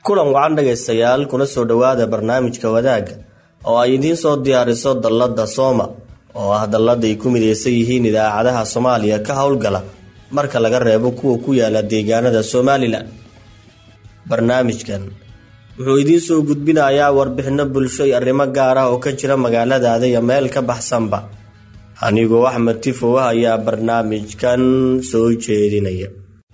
kulan wacan dhegaystayaal kuna soo dhowaada barnaamijka wadaagga oo ay idiin soo diyaariso dallada sooma oo ah dallada ay ku midaysan yihiin idaacadaha soomaaliya ka howlgala marka laga reebo kuwa ku yaala deegaanada somalilan barnaamijkan wuxuu idiin soo gudbinayaa warbixino bulsho iyo arrimo gaar ah oo ka jira magaaladaada iyo meel ka baxsanba anigoo axmed tifow ah ayaa barnaamijkan soo jeedinaya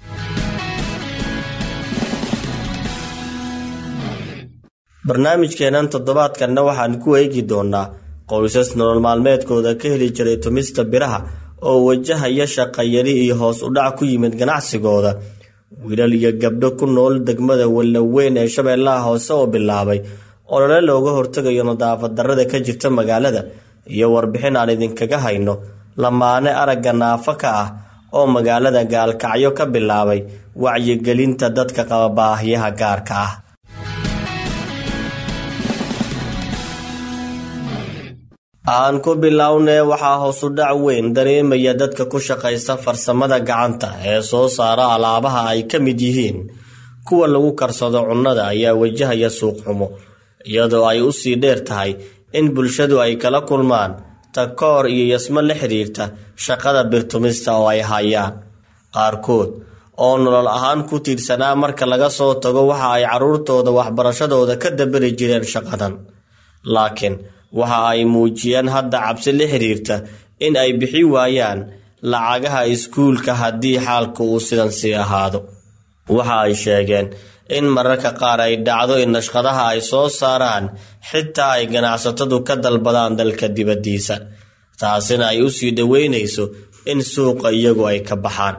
barnaamijkeenan toddobaadkanna waxaan ku eegi doonaa qoysas nolol maalmeedkooda ka heli jiray tumista biraha oo wajahaya shaqayari iyo hoos u dhac ku yimid ganacsigooda wiilal iyo gabdho ku nool degmada wallaweyn ee shabeellaha hoose oo bilaabay olole looga hortegayo nadaafad darrada ka jirta magaalada iyo warbixin aan idinkaga hayno lamaane aragga naafo ka ah oo magaalada gaalkacyo ka bilaabay wacyigelinta dadka qaba baahiyaha gaarka ah aan ku bilownee waxaa hoosu dhac weyn dareemaya dadka ku shaqaysta farsamada gacanta ee soo saara alaabaha ay ka mid yihiin kuwa lagu karsado cunnada ayaa wajahaya suuq xumo iyadoo ay u sii dheer tahay in bulshadu ay kala kulmaan takoor iyo yasmo la xidhiirta shaqada birtumista oo ay hayaan qaarkood oo nolol ahaan ku tiirsanaa marka laga soo tago waxa ay carruurtooda waxbarashadooda ka dabari jireen shaqadan laakiin waxa ay muujiyeen hadda cabsi la xiriirta in ay bixi waayaan lacagaha iskuulka haddii xaalku uu sidan sii ahaado waxa ay sheegeen in mararka qaar ay dhacdo in nashqadaha ay soo saaraan xitaa ay ganacsatadu ka dalbadaan dalka dibaddiisa taasina ay u sii dhoweynayso in suuqa iyagu ay ka baxaan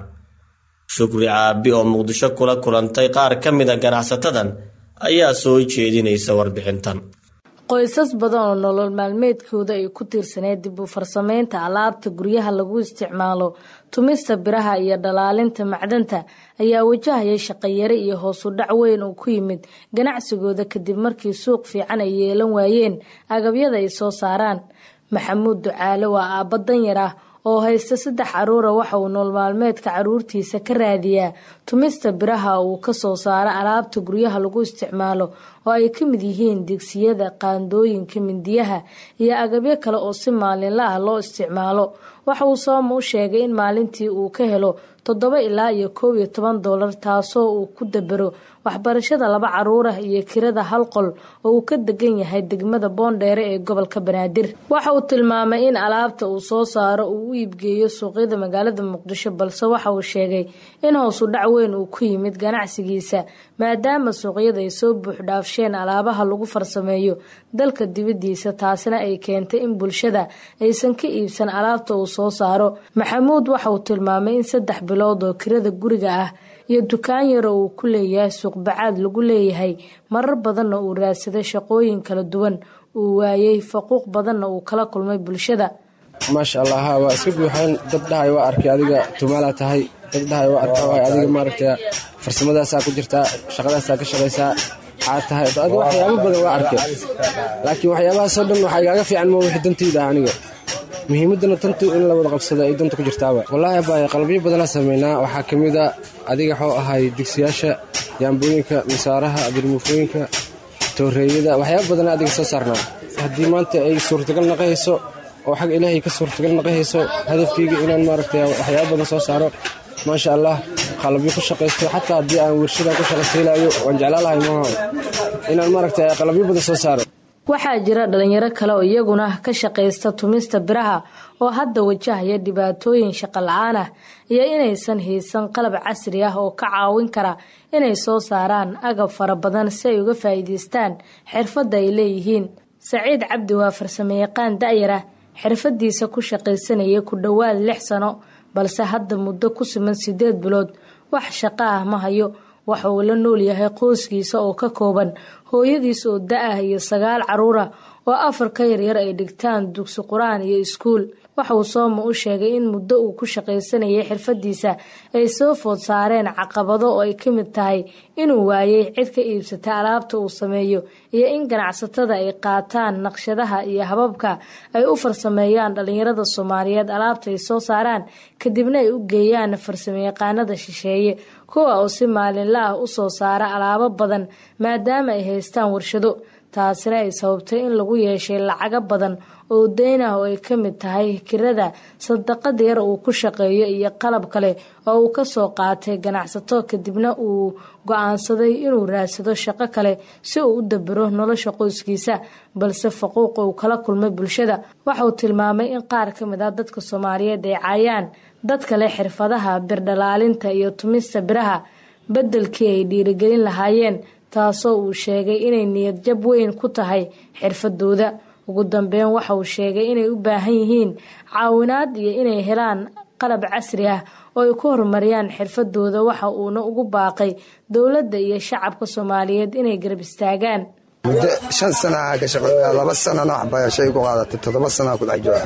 shukri caabi oo muqdisho kula kulantay qaar ka mida ganacsatadan ayaa soo jeedinaysa warbixintan qoysas badan oo nolol maalmeedkooda ay ku tiirsaneed dib u farsameynta alaabta guryaha lagu isticmaalo tumista biraha iyo dhalaalinta macdanta ayaa wajahaya shaqayare iyo hoos u dhac weyn uu ku yimid ganacsigooda kadib markii suuq fiican ay yeelan waayeen agabyada ay soo saaraan maxamuud ducaale waa aabba danyar ah oo haysta saddex caruura waxa uu nool maalmeedka caruurtiisa ka raadiyaa tumista biraha uu ka soo saaro alaabta guryaha lagu isticmaalo oo ay ka mid yihiin digsiyada qaandooyinka mindiyaha iyo agabyo kale oo si maalinla ah loo isticmaalo waxa uu sooma u sheegay in maalintii uu ka helo toddoba ilaa iyo koob iyo toban doolar taasoo uu ku dabero waxbarashada laba caruur ah iyo kirada hal qol oo uu ka degan yahay degmada boondheere ee gobolka banaadir waxa uu tilmaamay in alaabta uu soo saaro uu u iibgeeyo suuqyada magaalada muqdisho balse waxa uu sheegay in hoosu dhac weyn uu ku yimid ganacsigiisa maadaama suuqyada ay soo buuxdhaafsheen alaabaha lagu farsameeyo dalka dibaddiisa taasina ay keentay in bulshada aysan ka iibsan alaabta uu soo saaro maxamuud waxa uu tilmaamay in saddex bilood oo kirada guriga ah iyo dukaan yaro uu ku leeyahay suuqbacaad lagu leeyahay marar badanna uu raadsaday shaqooyin kala duwan uu waayey faquuq badanna uu kala kulmay bulshada maasha allah ha waa iska buuxeen dad dhahay waa arkay adiga tumaalaa tahay dad dhahay waa arka waay adiga maaragta farsamadaasaa ku jirtaa shaqadaasaa ka shaqaysaa xaad tahay adiga waxyaabo badan waa arkay laakiin waxyaabahaasoo dhan waxaa igaaga fiican ma wixii dantayda ah aniga muhiimaddana tantu in la wada qabsado ay danta ku jirtaaba wallaahi baay qalabyo badanaa sameynaa waxaa ka mid a adiga waxuu ahay digsiyaasha yaambooyinka misaaraha abirmuufooyinka tooreeyada waxyaaba badanaa adiga soo saarnaa haddii maanta ay suurtagal naqahayso oo xag ilaahay ka suurtagal naqahayso hadafkayga inaan maaragta waxyaaba badan soo saaro maasha allah qalabyo ku shaqaysto xataa haddii aan wershadan ku shaqaysiilaayo waan jeclaalahay maaha inaan maaragta qalabyo badan soo saaro waxaa jira dhalinyaro kale oo iyaguna ka shaqaysta tumista biraha oo hadda wajahaya dhibaatooyin shaqo la-aan ah iyo inaysan haysan qalab casri ah oo ka caawin kara inay soo saaraan agab fara badan si ay uga faa'iidaystaan xirfadda ay leeyihiin saciid cabdi waa farsamayaqaan da'yar ah xirfadiisa ku shaqaysanaya ku dhowaad lix sano balse hadda muddo ku siman sideed bilood wax shaqo ah ma hayo waxa uu la nool yahay qoyskiisa oo ka kooban hooyadiis oo da-ah iyo sagaal caruur ah oo afar ka yaryar ay dhigtaan dugsi qur-aan iyo iskuul waxa uu sooma u sheegay in muddo uu ku shaqaysanayay xirfadiisa ay soo food saareen caqabado oo ay ka mid tahay inuu waayay cid ka iibsata alaabta uu sameeyo iyo in ganacsatada ay qaataan naqshadaha iyo hababka ay u farsameeyaan dhalinyarada soomaaliyeed alaabta ay soo saaraan kadibna ay u geeyaan farsamayaqaanada shisheeye kuwa oo si maalinla ah u soo saara alaabo badan maadaama ay haystaan warshado taasina ay sababtay in lagu yeeshay lacago badan oo deyn ah oo ay ka mid tahay kirada sadaqad yar uu ku shaqeeyo iyo qalab kale oo uu kasoo qaatay ganacsato kadibna uu go-aansaday inuu raadsado shaqo kale si uu u dabiro nolosha qoyskiisa balse faquuqa uu kala kulmay bulshada waxauu tilmaamay in qaar ka mid ah dadka soomaaliyeed ay caayaan dadka leh xirfadaha birdhalaalinta iyo tumista biraha beddelkii ay dhiirigelin lahaayeen taasoo uu sheegay inay niyad jab weyn ku tahay xirfadooda ugu dambeyn waxa uu sheegay inay u baahan yihiin caawinaad iyo inay helaan qalab casri ah oo ay ku horumariyaan xirfadooda waxa uuna ugu baaqay dowladda iyo shacabka soomaaliyeed inay garab istaagaan muddo shan sanaa ka shaqeeya laba sanana waxbarashay ku qaadatay toddoba sanaa ku dhex jooga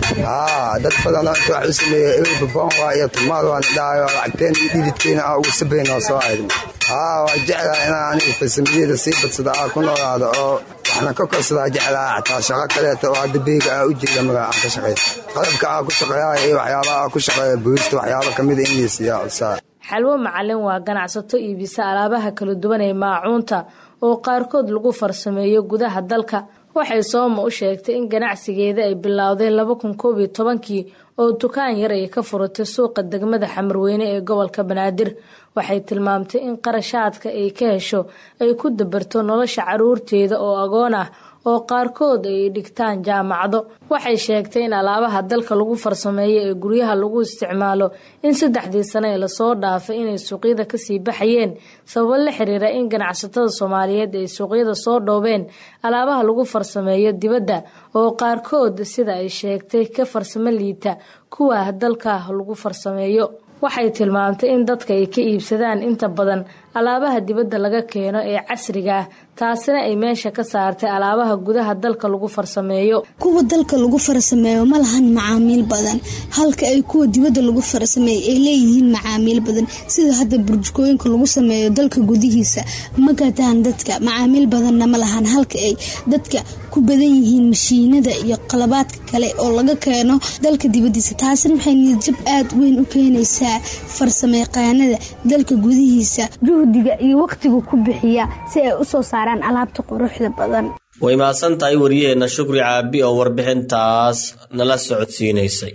haa dad badan inta wax u sameeyey ebaboon waa iyo tumaal waan dhahayo lacagteen iyo dhididkeena aa ugu sabayn oo soo ahayd haa waa jeclaa inaan aniga farsamiyada sii badsada aa ku noolaado oo waxna ka korsadaa jeclaa xataa shaqo kaleeta oo hadda beega aa u jeeda magaa aan ka shaqaysa qalabka aa ku shaqeeya iyo waxyaabaha aa ku shaqeeya boolista waxyaaba kamida in laysiiyaa codsaa xalwo macalin waa ganacsato iibisa alaabaha kala duwan ee maacuunta oo qaarkood lagu farsameeyo gudaha dalka waxay sooma u sheegtay in ganacsigeeda ay bilowday laba kun koob iyo tobankii oo dukaan yar ay ka furatay suuqa degmada xamarweyne ee gobolka banaadir waxay tilmaamtay in qarashaadka ay ka hesho ay ku dabarto nolosha caruurteeda oo agoon ah oo qaarkood ay dhigtaan jaamacado waxay sheegtay in alaabaha dalka lagu farsameeyo ee guryaha lagu isticmaalo in saddexdii sano ee lasoo dhaafay inay suuqyada kasii baxayeen sababo la xiriira in ganacsatada soomaaliyeed ay suuqyada soo dhoobeen alaabaha lagu farsameeyo dibadda oo qaarkood sida ay sheegtay ka farsamo liita kuwa dalka lagu farsameeyo waxay tilmaamtay in dadka ay ka iibsadaan inta badan alaabaha dibadda laga keeno ee casriga ah taasina ay meesha ka saartay alaabaha gudaha dalka lagu farsameeyo kuwa dalka lagu farsameeyo ma lahan macaamiil badan halka ay kuwa dibadda lagu farsameeyo ay leeyihiin macaamiil badan sida hadda burjukooyinka lagu sameeyo dalka gudihiisa ma gataan dadka macaamiil badanna ma lahan halka ay dadka ku badan yihiin mashiinada iyo qalabaadka kale oo laga keeno dalka dibadiisa taasina waxay niyadjab aada weyn u keenaysaa farsamayaqaanada dalka gudihiisa juhdiga iyo waqtiga ku bixiya si ay usoo saaraan alaabta quruxda badan way mahadsan tahay wariyaheenna shukri caabi oo warbixintaas nala socodsiinaysay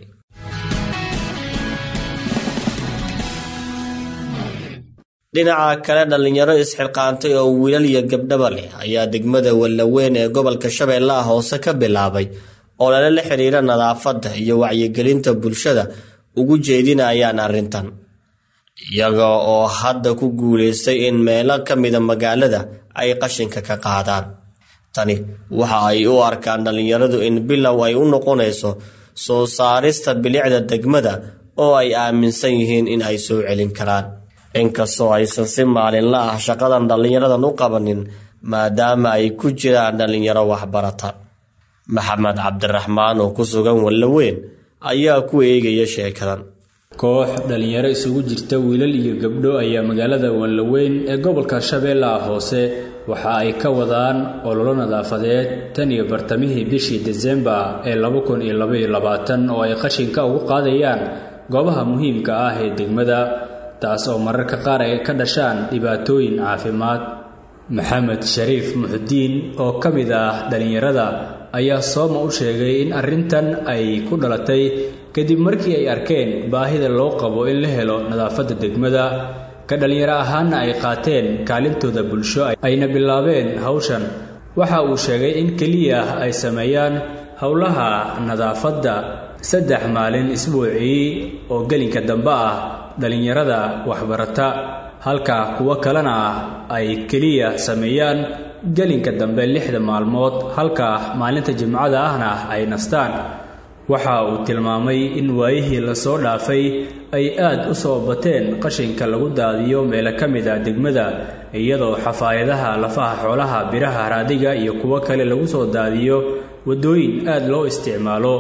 dhinaca kale dhallinyaro isxilqaantay oo wiilal iyo gabdhaba leh ayaa degmada wallaweyn ee gobolka shabeellaha hoose ka bilaabay oo lala la xiriira nadaafadda iyo wacyigelinta bulshada ugu jeedinayaan arrintan iyaga oo hadda ku guulaystay in meelo ka mida magaalada ay qashinka ka qaadaan tani waxa ay u arkaan dhallinyaradu in bilow ay u noqonayso soo saarista bilicda degmada oo ay aaminsan yihiin in ay soo celin karaan inkastoo aysan si maalinla ah shaqadan dhallinyaradan u qabanin maadaama ay ku jiraan dhallinyaro waxbarata maxamed cabdiraxmaan oo ku sugan wallaweyn ayaa ku eegaya sheekadan koox dhallinyaro isugu jirta wiilal iyo gabdho ayaa magaalada wanlaweyn ee gobolka shabeellaha hoose waxa ay ka wadaan ololo nadaafadeed tan iyo bartamihii bishii desembar ee laba kun iyo labaiyo labaatan oo ay qashinka ugu qaadayaan goobaha muhiimka ah ee degmada taas oo mararka qaar ay ka dhashaan dhibaatooyin caafimaad maxamed shariif muxudiin oo ka mid ah dhallinyarada ayaa sooma u sheegay in arrintan ay ku dhalatay kadib markii ay arkeen baahida loo qabo in la helo nadaafadda degmada ka dhallinyaro ahaanna ay qaateen kaalintooda bulsho ayna bilaabeen hawshan waxa uu sheegay in keliya ay sameeyaan howlaha nadaafadda saddex maalin isbuucii oo gelinka dambe ah dhallinyarada waxbarata halka kuwo kalena ay keliya sameeyaan gelinka dambe lixda maalmood halka maalinta jimcada ahna ay nastaan waxa uu tilmaamay in waayihii lasoo dhaafay ay aad u soo bateen qashinka lagu daadiyo meelo ka mid a degmada iyadoo xafaayadaha lafaha xoolaha biraha raadiga iyo kuwo kale lagu soo daadiyo waddooyin aad loo isticmaalo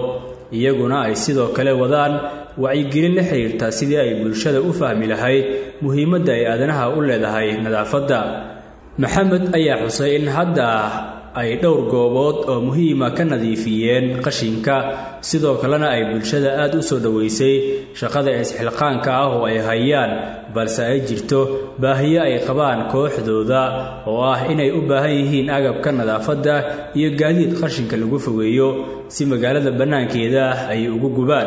iyaguna ay sidoo kale wadaan wacyigelin la xiriirta sidii ay bulshada u fahmi lahayd muhiimadda ay aadanaha u leedahay nadaafadda maxamed ayaa xusay in hadda ay dhowr goobood oo muhiima ka nadiifiyeen qashinka sidoo kalena ay bulshada aad u soo dhoweysay shaqada isxilqaanka ah oo ay hayaan balse ay jirto baahiyo ay qabaan kooxdooda oo ah inay u baahan yihiin agabka nadaafadda iyo gaadiid qashinka lagu fogeeyo si magaalada bannaankeeda ay ugu gubaan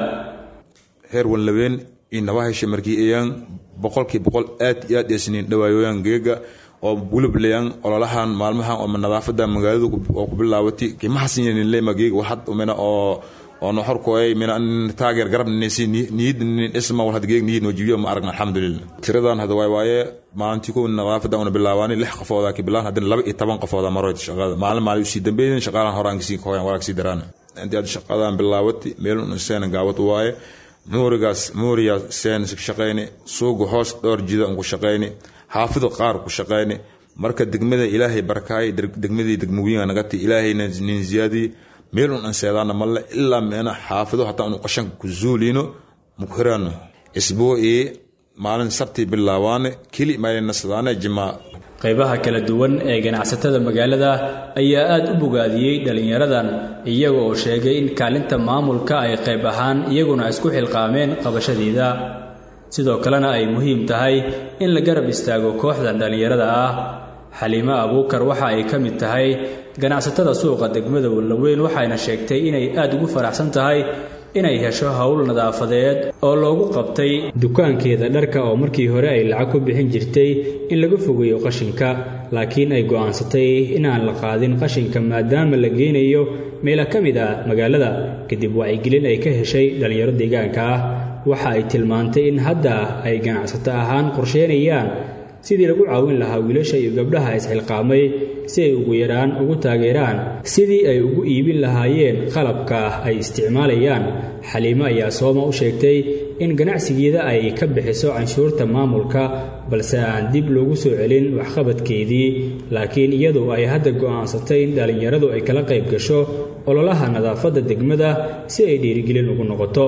heer wanlabeen iyo nabahesha markii ayaan boqolkii boqol aad iyo aad eesniin dhawaayoyaan geega oo gulublayaan ololahan maalmahan oo nadaafada magaalada oo ku bilaawatay kimahasinle mageega waxad umena oo oo noxorkooy mina taageer garab nisi niyid isma wal hadgeeg niyid wajibiyo ma aragna alxamdulillah tiradan hada waay waaye maalintii kow nadaafada una bilaabaani lix qofooda ki bilaan haddana laba iyo toban qofooda maroyd shaqada maalin maalin usii dambeeyeen shaqaalahan horaan kasii koyan walaag sii daraan intii aad shaqadan bilaawatay meel un seena gaawad waaye muurigaas muuriya seen shaqayni suuga hoos dhowr jida un ku shaqayni xaafido qaar ku shaqayni marka degmada ilaahay barkaay degmadii degmooyinka nagati ilaahayna nin ziyaadii meel un anseedaana malle ilaa meena xaafido hataa unu qashanka ku zuulino muku hiraano isbuucii maalin sabtii bilaabaane keli maynasadaane jimaa qaybaha kala duwan ee ganacsatada magaalada ayaa aad u bogaadiyey dhallinyaradan iyaga oo sheegay in kaalinta maamulka ay qayb ahaan iyaguna isku xilqaameen qabashadeeda sidoo kalena ay muhiim tahay in la garab istaago kooxdan dhallinyarada ah xaliimo abuukar waxa ay ka mid tahay ganacsatada suuqa degmada wallaweyn waxayna sheegtay inay aad ugu faraxsan tahay inay hesho howl nadaafadeed oo loogu qabtay dukaankeeda dharka oo markii hore ay lacag ku bixin jirtay in laga fogeeyo qashinka laakiin ay go'aansatay inaan la qaadin qashinka maadaama la geynayo meela ka mid ah magaalada kadib wacyigelin ay ka heshay dhallinyaro deegaanka ah waxa ay tilmaantay in hadda ay ganacsato ahaan qorsheynayaan sidii lagu caawin lahaa wiilasha iyo gabdhaha isxilqaamay si ay ugu yaraan ugu taageeraan sidii ay ugu iibin lahaayeen qalabka ay isticmaalayaan xaliimo ayaa sooma u sheegtay in ganacsigeeda ay ka bixiso canshuurta maamulka balse aan dib loogu soo celin waxqabadkeedii laakiin iyadu ay hadda go'aansatay in dhallinyaradu ay kala qayb gasho ololaha nadaafadda degmada si ay dhiirigelin ugu noqoto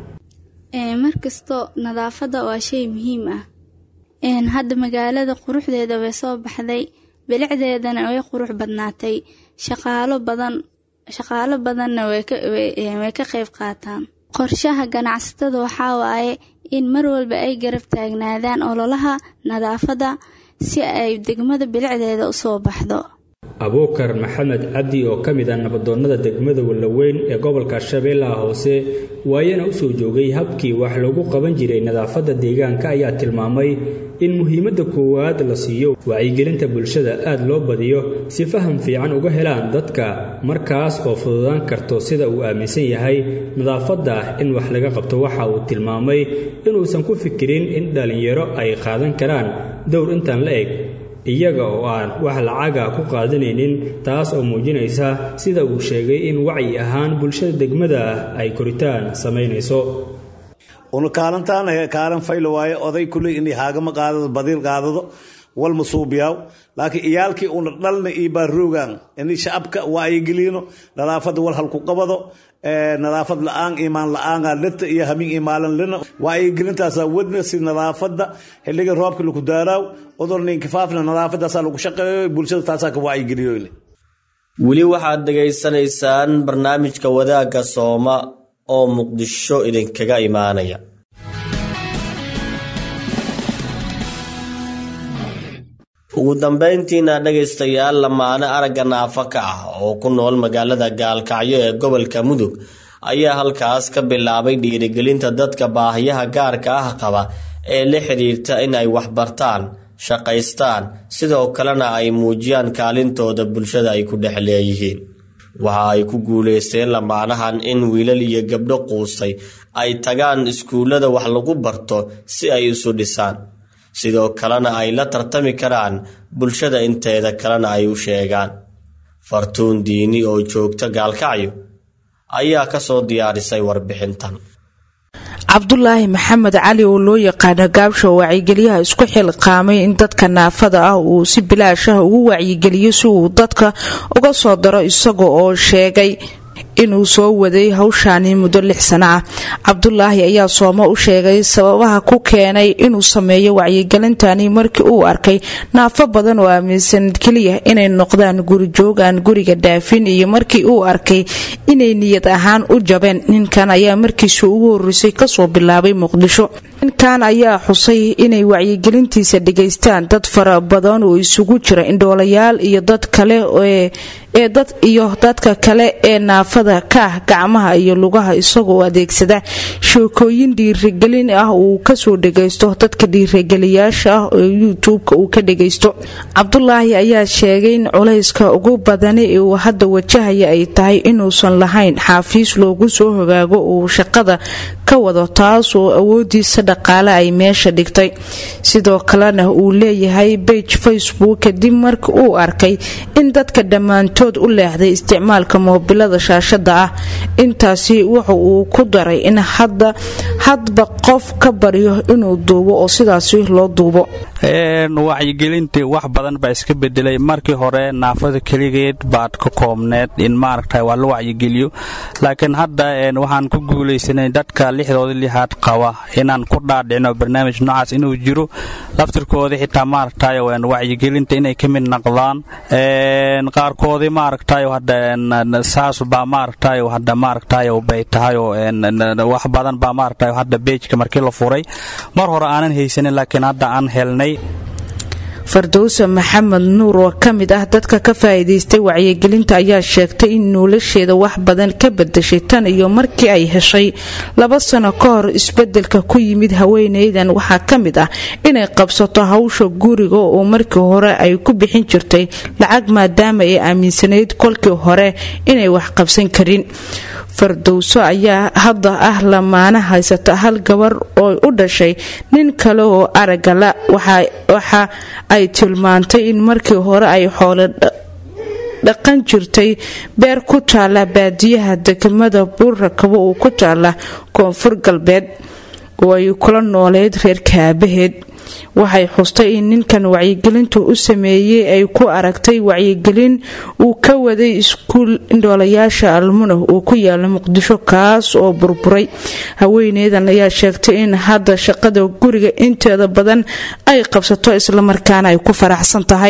markasto nadaafadda waa shay muhiim ah hadda magaalada quruxdeeda way soo baxday bilicdeedana way qurux badnaatay shaqaalo badan shaqaalo badanna way ka qayb qaataan qorshaha ganacsatada waxaa waaye in mar walba ay garab taagnaadaan ololaha nadaafadda si ay degmada bilicdeeda usoo baxdo abuukar maxamed cabdi oo ka mid ah nabadoonnada degmada wallaweyn ee gobolka shabeellaha hoose waayana u soo joogay habkii wax lagu qaban jiray nadaafadda deegaanka ayaa tilmaamay in muhiimadda koowaad la siiyo wacyigelinta bulshada aad loo badiyo si faham fiican uga helaan dadka markaas oo fududaan karto sida uu aaminsan yahay nadaafadda in wax laga qabto waxa uu tilmaamay inuusan ku fikirin in dhallinyaro ay qaadan karaan dowr intaan la eg iyaga oo aan wax lacaga ku qaadanaynin taas oo muujinaysa sida uu sheegay in wacyi ahaan bulshada degmada ay koritaan samaynayso una kaalantaan kaalan faylo waaye oday kuley inay haagama qaadado badiil qaadado walma suubiyaw laakiin iyaalkii una dhalna iyo baaroogan inay shacabka waayigeliino nadaafada wal halku qabado nadaafad la-aan imaan la-aana lita iyo hamin imaalan lina waayigelintaasa wadna si nadaafada xiliga roobka laku daaraaw odolninkifaafna nadaafadaasa lagu shaqeeyo bulshada taasaa ka waayigeliyo weli waxaad dhegaysanaysaan barnaamijka wadaagga sooma oo muqdisho idinkaga imaanaya ugu dambayntiina dhegaystayaal lamaane aragga naafa ka ah oo ku nool magaalada gaalkacyo ee gobolka mudug ayaa halkaas ka bilaabay dhiirigelinta dadka baahiyaha gaarka ah qaba ee la xidhiirta in ay waxbartaan shaqaystaan sidoo kalena ay muujiyaan kaalintooda bulshada ay ku dhex leeyihiin waxa ay ku guulaysteen lamaanahan in wiilal iyo gabdho quustay ay tagaan iskuullada wax lagu barto si ay isu dhisaan sidoo kalena ay la tartami karaan bulshada inteeda kalena ay u sheegaan fartuun diini oo joogta gaalkacyo ayaa ka soo diyaarisay warbixintan cabdulaahi maxamed cali oo loo yaqaano gaabsho wacyigelyaha isku xilqaamay in dadka naafada ah uu si bilaashaha ugu wacyigeliyo si uu dadka uga soo daro isaga oo sheegay inuu soo waday hawshaani muddo lix sano ah cabdulaahi ayaa soomo u sheegay sababaha ku keenay inuu sameeyo wacyigelintani markii uu arkay naafo badan oo aaminsan keliya inay noqdaan gurijoog aan guriga dhaafin iyo markii uu arkay inay niyad ahaan u jabeen ninkan ayaa markiisa ugu horeysay kasoo bilaabay muqdisho ninkan ayaa xusay inay wacyigelintiisa dhegaystaan dad fara badan oo isugu jira indhoolayaal iyo dad kale ee dad iyo dadka kale ee naafada ka ah gacmaha iyo lugaha isagoo adeegsada sheekooyin dhiirigelin ah uu kasoo dhagaysto dadka dhiirigeliyaasha ah oo youtube-ka uu ka dhagaysto cabdulaahi ayaa sheegay in culayska ugu badani ee uu hadda wajahaya ay tahay inuusan lahayn xaafiis loogu soo hogaago uu shaqada ka wado taas oo awoodiisa dhaqaale ay meesha dhigtay sidoo kalena uu leeyahay bage facebook kadib markii uu arkay in dadka dhammaantood u leexday isticmaalka moobilada shaashada ah intaasi wuxa uu ku daray in hadda hadba qof ka baryo inuu duubo oo sidaasi loo duubo wacyigelintii wax badan baa iska bedelay markii hore naafada keligeed baad ka koobneed in maaragta waa la wacyigeliyo laakiin hadda waxaan ku guulaysanay dadka lixdooda lixaad qaba inaan ku dhaadhicno barnaamij noocaas inuu jiro laftirkoodii xitaa maaragtay wacyigelinta inay ka mid noqdaan qaarkoodii maaragtay hadda saas baa maaragtay hadda maaragtay bay tahay oo wax badan baa maaragtay hadda beejka markii la furay mar hore aanan haysanin laakiin hadda aan helnay fardowse maxamed nuur oo ka mid ah dadka ka faa'iidaystay wacyigelinta ayaa sheegtay in nolosheeda wax badan ka bedashay tan iyo markii ay heshay laba sano ka hor isbedelka ku yimid haweeneydan waxaa ka mid ah inay qabsato hawsha guriga oo markii hore ay ku bixin jirtay lacag maadaama ay aaminsanayd kolkii hore inay wax qabsan karin fardowso ayaa hadda ah lamaana haysata hal gabar oo u dhashay nin kale oo aragala waxa ay tilmaantay in markii hore ay xoolo dhaqan jirtay beer ku taala baadiyaha degmada buurrakabo oo ku taala koonfur galbeed oo ay kula nooleyd reerka aabaheed waxay xustay in ninkan wacyigelintu u sameeyey ay ku aragtay wacyigelin uu ka waday iskuul indhoolayaasha almuna uu ku yaala muqdisho kaas oo burburay haweeneydan ayaa sheegtay in hadda shaqada guriga inteeda badan ay qabsato islamarkaana ay ku faraxsan tahay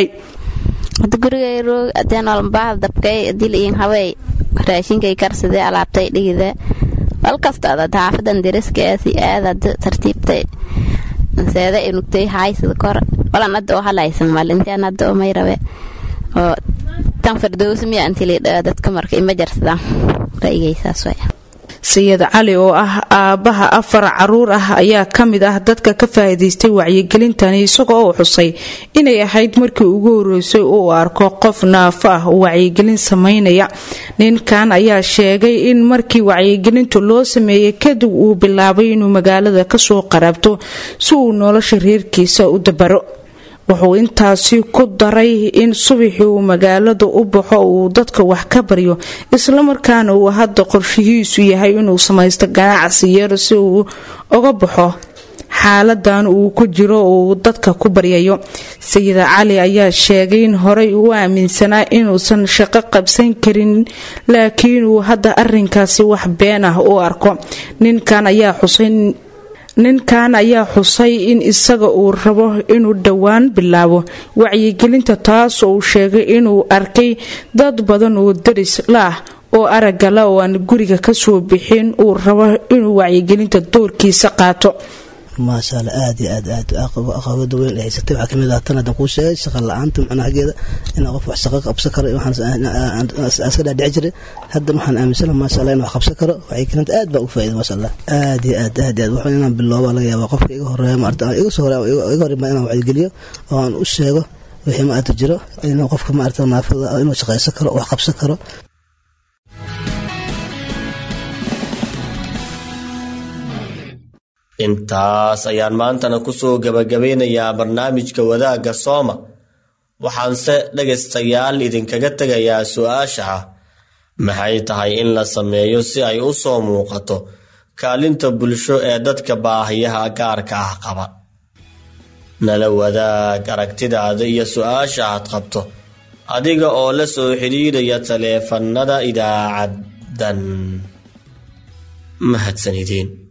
gurigayroogdabkay diliin hawey raashinkay karsadee alaabtay dhigida walkasta xaafadan deriskaasi aadad tartiibtay seeda inugtay haaysada kor walan hadda oo halaysan maalintaan hadda oo may rabe oo tan fardowsa miya antilidhaa dadka marka ima jarsadaan ra'yigaysaas way sayid cali oo ah aabbaha afar caruur ah ayaa ka mid ah dadka ka faa'iidaystay wacyigelintani isagoo uu xusay inay ahayd markii ugu horeysay uu arko qof naafo ah oo wacyigelin samaynaya ninkan ayaa sheegay in markii wacyigelintu loo sameeyey kadib uu bilaabay inuu magaalada kasoo qaraabto si uu nolosha reerkiisa u dabaro wuxuu intaasi ku daray in subaxii uu magaalada u baxo uu dadka wax ka baryo islamarkaana uu hadda qorshihiisu yahay inuu samaysto ganacsi yar si uu uga baxo xaaladan uu ku jiro uu dadka ku baryayo sayida cali ayaa sheegay in horey uu aaminsanaa inuusan shaqo qabsan karin laakiin uu hadda arinkaasi wax been ah u arko ninkan ayaa xusay ninkan ayaa xusay in isaga uu rabo inuu dhowaan bilaabo wacyigelinta taas oo uu sheegay inuu arkay dad badan oo daris laah oo aragala oo aan guriga kasoo bixin uu rabo inuu wacyigelinta doorkiisa qaato maasha alla aad iyo aad aad aqabada weyn ay haysatay waxaa kamid ah tan haddan kuu sheegay shaqa la-aanta macnaha xaggeeda inaa qof wax shaqo qabsan karo waxaan iska dhaadhici jiray hadda waxaan aaminsana maasha allah in wax qabsan karo wacyigelinta aad baa ugu faa'iida maasha allah aad iyo aad aad aad waxaan inaan bilooba laga yaabaa qofka iga horeeya maarta iga soo horeeya iga horreeya inaan wacyigeliyo oo aan u sheego wixii maarta jiro inuu qofka maarta naafada inuu shaqaysan karo wax qabsan karo intaas ayaan maantana kusoo gabagabeynayaa barnaamijka wadaagga sooma waxaanse dhegaystayaal idinkaga tegayaa su-aasha ah maxay tahay in la sameeyo si ay u soo muuqato kaalinta bulsho ee dadka baahiyaha gaarka ah qaba nala wadaag aragtidaada iyo su-aasha aad qabto adiga oo la soo xidhiidhaya taleefannada idaacad dan mahadsanideen